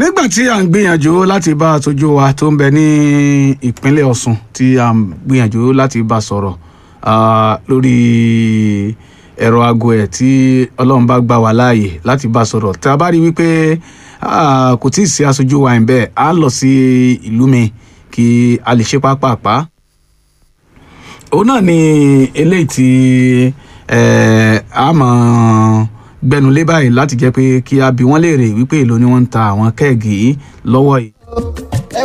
nígbà tí à ń gbìyànjú láti bá aṣojú wa tó ń bẹ ní ìpínlẹ̀ Ọ̀ṣun tí à ń gbìyànjú láti bá sọ̀rọ̀ ah, lórí ẹ̀rọ aago ẹ̀ tí Ọlọ́run bá gbà wá láàyè láti bá sọ̀rọ̀ tá a bá rí wípé ah, kò tí ì sí aṣojú wa ẹ̀ bẹ́ẹ̀ á lọ sí ìlú mi kí a lè ṣe pápápá òun náà ni eléyìí tí eh, a mọ̀ gbẹnulé báyìí láti jẹ́ pé kí a bi wọ́n léèrè wípé èló ni wọ́n ń ta àwọn kẹ́ẹ̀gì yìí lọ́wọ́ yìí.